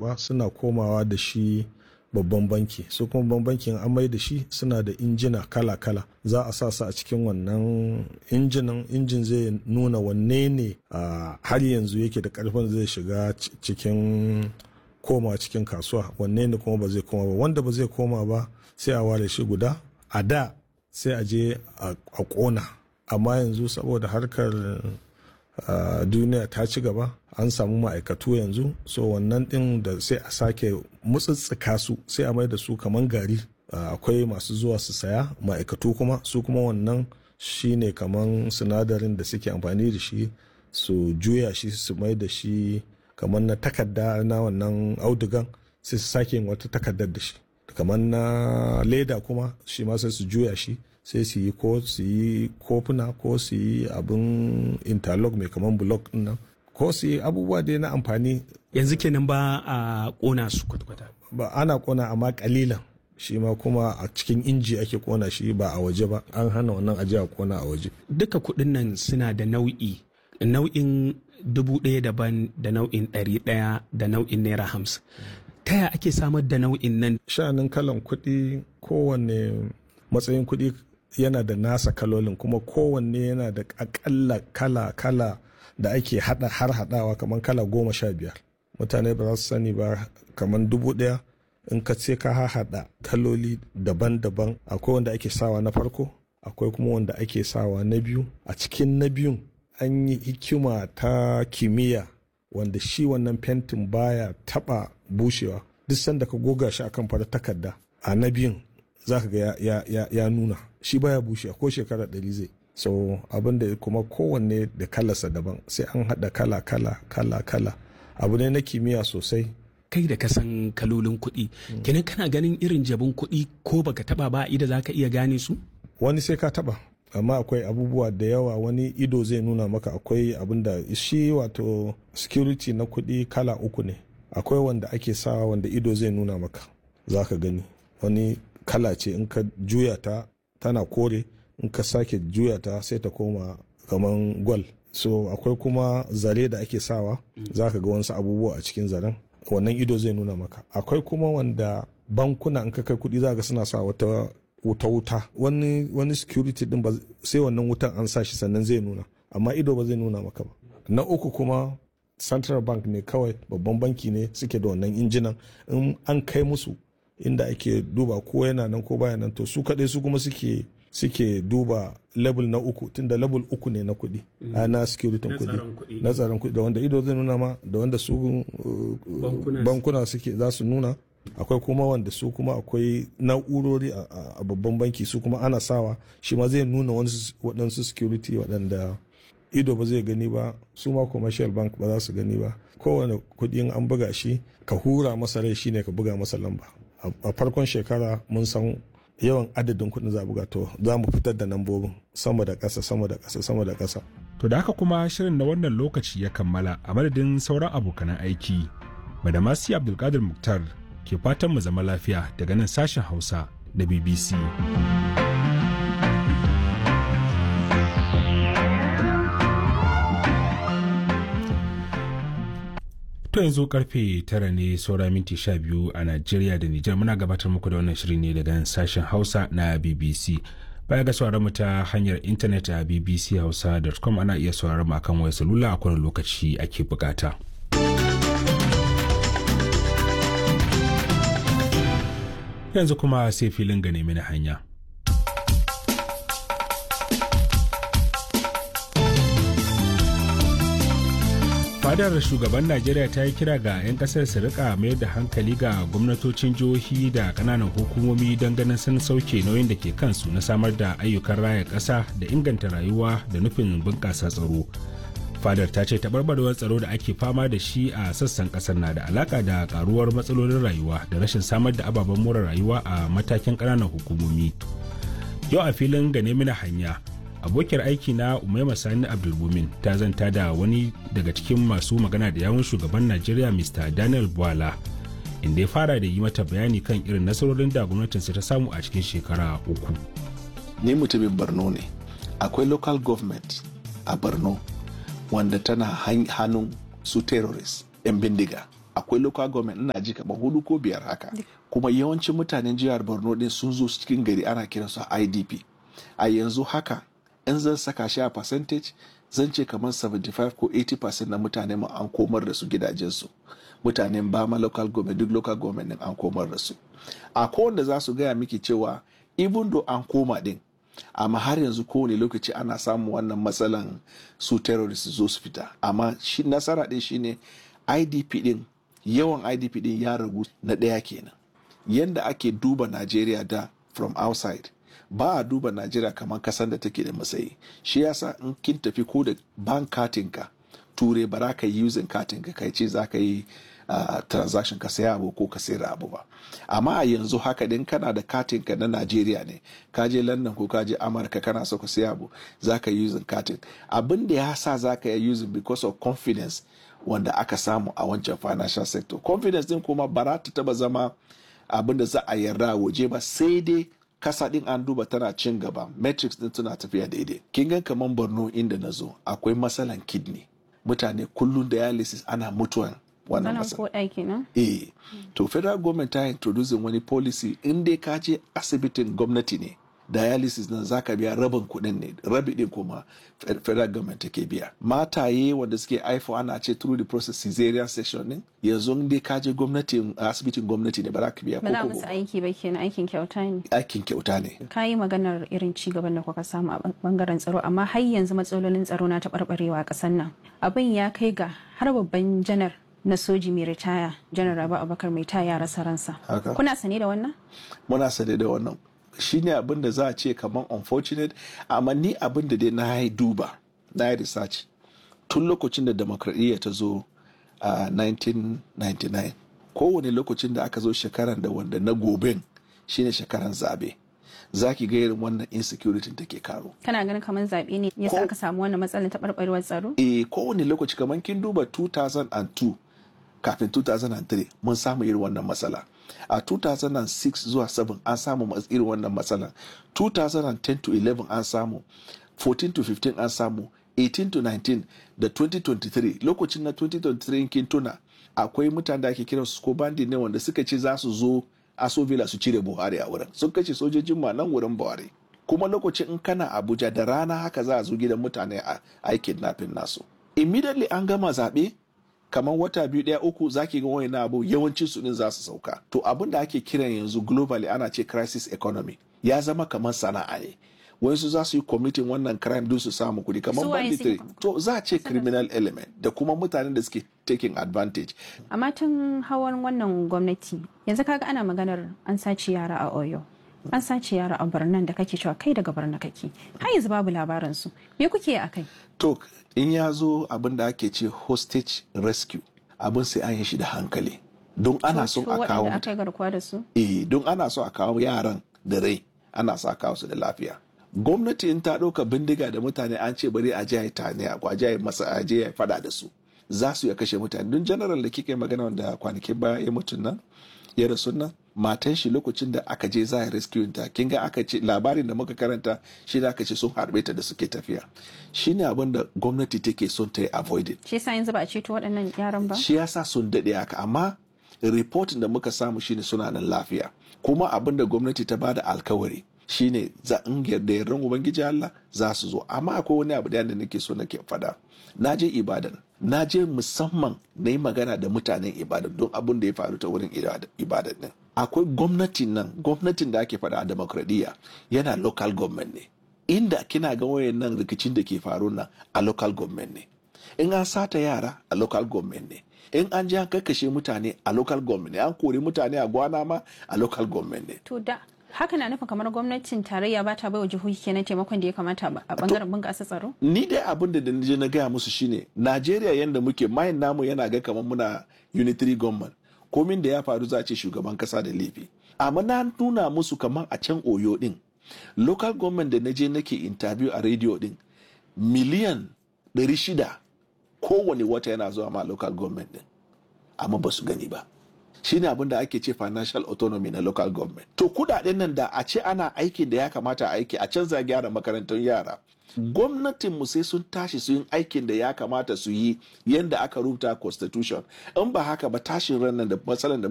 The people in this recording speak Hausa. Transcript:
karba suna komawa da shi babban banki su kuma babban bankin an mai da shi suna da injina kala-kala za a sa su a cikin wannan injinan injin zai nuna wanne ne har yanzu yake da karfin zai shiga cikin koma cikin kasuwa wanne ne kuma ba zai koma ba wanda ba zai koma ba sai a ware shi guda a da sai a je a kona amma yanzu saboda harkar duniya ta ci gaba an samu ma'aikatu yanzu so wannan din da sai a sake mutsitsika su sai a mai da su kaman gari akwai masu zuwa su saya ma'aikatu kuma su kuma wannan shine kaman sinadarin da suke amfani da shi su juya shi su mai da shi kamar na takarda na wannan audugan sai su sake yin wata takardar da shi kamar na leda kuma shi ma sai su juya shi sai su yi ko su yi kofuna ko su yi abin interlock mai kamar block din nan ko su yi abubuwa dai na amfani yanzu kenan ba a kona su kwata-kwata ba ana kona amma kalilan shi ma kuma a cikin inji ake kona shi ba a waje ba an hana wannan ajiya a kona a waje duka kuɗin nan suna da nau'i nau'in dubu ɗaya daban da nau'in ɗari ɗaya da nau'in naira hamsin ta ya ake samar da nau'in nan sha'anin kalan kuɗi kowanne matsayin kuɗi yana da nasa kalolin kuma kowanne yana da akalla kala kala da ake hada har hadawa kamar kala goma sha biyar mutane ba za su sani ba kamar dubu ɗaya in ka ce ka haɗa kaloli daban-daban akwai wanda ake sawa na farko akwai kuma wanda ake sawa na biyu a cikin na biyun an yi hikima ta kimiyya wanda shi wannan fentin baya taba bushewa duk sanda ka goga shi akan farar takarda a na biyun za ka ga ya, ya, ya, nuna shi baya bushewa ko shekara ɗari zai so abin da kuma kowanne da kalarsa daban sai an haɗa kala kala kala kala abu ne na kimiyya sosai kai da kasan kalolin kuɗi kenan kana ganin irin jabin kuɗi ko baka taba ba ida za ka iya gane su wani sai ka taba amma akwai abubuwa da yawa wani ido zai nuna maka akwai abin da shi wato security na kuɗi kala uku ne akwai wanda ake sawa wanda ido zai nuna maka za ka gani wani kala ce in ka juya ta tana kore in ka sake juya ta sai ta koma kaman gwal so akwai kuma zare da ake sawa za ka ga wasu abubuwa a cikin zaren wannan ido zai nuna maka akwai kuma wanda bankuna in ka kai kuɗi za ga suna sa wata wuta-wuta wani wani security din ba sai wannan wutan an sa shi sannan zai nuna amma ido ba zai nuna maka ba na uku kuma central bank ne kawai babban banki ne suke da wannan injinan in an kai musu inda ake duba ko yana nan ko baya nan to su kaɗai su kuma suke suke duba level na uku tunda level uku ne na kuɗi mm. na security kuɗi na tsaron kuɗi da wanda ido zai nuna ma da wanda su uh, bankuna suke za su nuna akwai kuma wanda su kuma akwai na'urori a babban banki su kuma ana sawa shi ma zai nuna waɗansu security waɗanda ido ba zai gani ba su ma commercial bank ba za su gani ba kowane kuɗin an buga shi ka hura masa rai shine ka buga masa lamba a farkon shekara mun san yawan adadin kuɗin za buga to za mu fitar da nambobin sama da ƙasa sama da ƙasa sama da ƙasa to da haka kuma shirin na wannan lokaci ya kammala a madadin sauran abokanan aiki madamasi abdulkadir muktar ke fatan mu zama lafiya daga nan sashen hausa da bbc To yanzu karfe tara ne saura minti sha biyu a Najeriya da Nijar muna gabatar muku da wannan shiri ne daga sashen Hausa na BBC. Baya ga sauraron mu ta hanyar intanet a bbchausa.com ana iya sauraron mu akan wayar salula a kowane lokaci ake bukata. Yanzu kuma sai filin ga nemi na hanya. fadar shugaban najeriya ta yi kira ga 'yan kasar su rika mayar da hankali ga gwamnatocin jihohi da kananan hukumomi don ganin sun sauke nauyin da ke kansu na samar da ayyukan raya ƙasa da inganta rayuwa da nufin bunƙasa tsaro fadar ta ce taɓarɓarewar tsaro da ake fama da shi a sassan ƙasar na da alaƙa da ƙaruwar matsalolin rayuwa da rashin samar da ababen more rayuwa a matakin ƙananan hukumomi yau a filin gane mina hanya abokiyar aiki na umaima sani abdulmumin ta zanta da wani daga cikin masu magana da yawun shugaban najeriya mr daniel bwala inda ya fara da yi mata bayani kan irin nasarorin da gwamnatinsa ta samu a cikin shekara uku ni mutumin borno ne akwai local government a borno wanda tana hannun su terrorist 'yan bindiga akwai local government ina ji kamar hudu ko biyar haka kuma yawancin mutanen jihar borno din sun zo cikin gari ana kiransu idp a yanzu haka in zan saka shi a percentage zan ce kamar 75 ko 80% na mutane mu an komar da su gidajensu mutanen bama local government duk local government din an komar da su a kowanne za su gaya miki cewa even though an koma din amma har yanzu kowane lokaci ana samun wannan matsalan su terrorist zo su fita amma shi nasara din shine idp din yawan idp din ya ragu na ɗaya kenan yanda ake duba najeriya da from outside ba a duba najeriya kamar kasan da take da matsayi shi yasa in kin tafi ko da bank katinka ture ba za ka yi using katinka kai ce za ka yi uh, transaction ka saya abu ko ka sayar abu ba amma a yanzu haka din kana da katinka na najeriya ne ka je london ko ka je amurka kana so ka saya abu za ka yi using katin abin da ya sa za ka yi using because of confidence wanda aka samu a wancan financial sector confidence din kuma ba za ta taba zama abin da za a yarda waje ba sai dai kasa din an duba tana cin gaba metrics din tana tafiya daidai kin ga kaman borno inda na zo akwai matsalan kidney mutane kullum dialysis ana mutuwan wannan matsala kenan eh to federal government ta introducing wani policy in dai ka je asibitin gwamnati ne dialysis nan zaka biya rabin kuɗin ne rabi din kuma federal government take biya mataye wanda suke haifo ana ce through the process cesarean section ne yanzu dai ka je gwamnati asibitin gwamnati ne ba za ka biya ba za musu aiki ba kenan aikin kyauta ne aikin kyauta ne ka yi maganar irin ci gaban da kuka samu a bangaren tsaro amma har yanzu matsalolin tsaro na taɓarɓarewa a ƙasar nan abin ya kai ga har babban janar na soji mai ritaya janar rabu abakar mai taya rasa ransa kuna sane da wannan muna sane da wannan shine abin da za a ce kamar unfortunate amma ni abin da dai na yi duba na yi research tun lokacin da demokradiyya ta zo a 1999 kowane lokacin da aka zo shekaran da wanda na goben shine shekaran zabe za ki ga irin wannan insecurity take karo. Kana ganin kamar zaɓe ne yasa aka samu wannan matsalar taɓarɓarewar tsaro? Eh kowane lokaci kamar kin duba 2002 kafin 2003 mun samu irin wannan matsala. a 2006 zuwa 7 an samu irin wannan matsala 2010 to 11 an samu 14 to 15 an samu 18 to 19 da 2023 lokacin na 2023 kin tuna akwai mutane da ake kiran su ko bandi ne wanda suka ce za su zo aso villa su cire buhari a wurin sun kashe sojojin ma nan wurin buhari kuma lokacin in kana abuja da rana haka za a zo gidan mutane a aikin nafin nasu immediately an gama zaɓe kamar wata biyu ɗaya uku zaki ga wani abu yawancin su din za su sauka to abin da ake kiran yanzu globally ana ce crisis economy ya zama kamar sana'a ne wayansu za su yi committing wannan crime don su samu kuɗi kamar banditry to za a ce criminal element da kuma mutanen da suke taking advantage amma tun hawan wannan gwamnati yanzu kaga ana maganar an sace yara a oyo an sace yara a birnin da kake cewa kai daga birnin kake har yanzu babu labarin su me kuke a kai to in ya zo abin da ake ce hostage rescue abin sai an yi shi da hankali don ana so a kawo eh don ana so a kawo yaran da rai ana so a kawo su da lafiya gwamnati in ta ɗauka bindiga da mutane an ce bari a je a tane a kwaje masa a je ya fada da su za su ya kashe mutane don general da kika yi magana wanda kwanakin baya ya mutu nan ya rasu nan matan shi lokacin da aka je za a rescue ta kin ga aka ce labarin da muka karanta shi da aka ce sun harbe ta da suke tafiya shine abin da gwamnati take son ta yi avoided shi yasa yanzu ba a ceto waɗannan yaran ba shi yasa sun daɗe haka amma reporting da muka samu shine suna nan lafiya kuma abin da gwamnati ta bada alkawari shine za in yarda yardan ubangiji Allah za su zo amma akwai wani abu da nake so nake fada na je ibadan na je musamman na yi magana da mutanen ibadan don abin da ya faru ta wurin ibadan din akwai gwamnatin nan gwamnatin da ake fada a demokradiyya yana local government ne inda kina ga wayan nan rikicin da ke faru nan a local government ne in an sata yara a local government ne in an ji an kakkashe mutane a local government ne an kori mutane a gwana ma a local government ne to da haka na nufin kamar gwamnatin tarayya ba ta baiwa jihohi kenan taimakon da ya kamata a bangaren bunƙasa tsaro ni dai abin da je na gaya musu shine najeriya yanda muke mayin namu yana ga kamar muna unitary government komin da ya faru za a ce shugaban kasa da laifi amma na nuna musu kamar a can oyo din local government da na je nake interview a radio din miliyan 600 kowane wata yana zuwa ma local government din amma ba su gani ba shine abin da ake ce financial autonomy na local government to kudaden nan da a ce ana aikin da ya kamata a aiki a canza gyara makarantun yara gwamnatinmu sai sun tashi su yin aikin da ya kamata su yi yadda aka rubuta constitution in ba haka ba tashin ran nan da matsalan da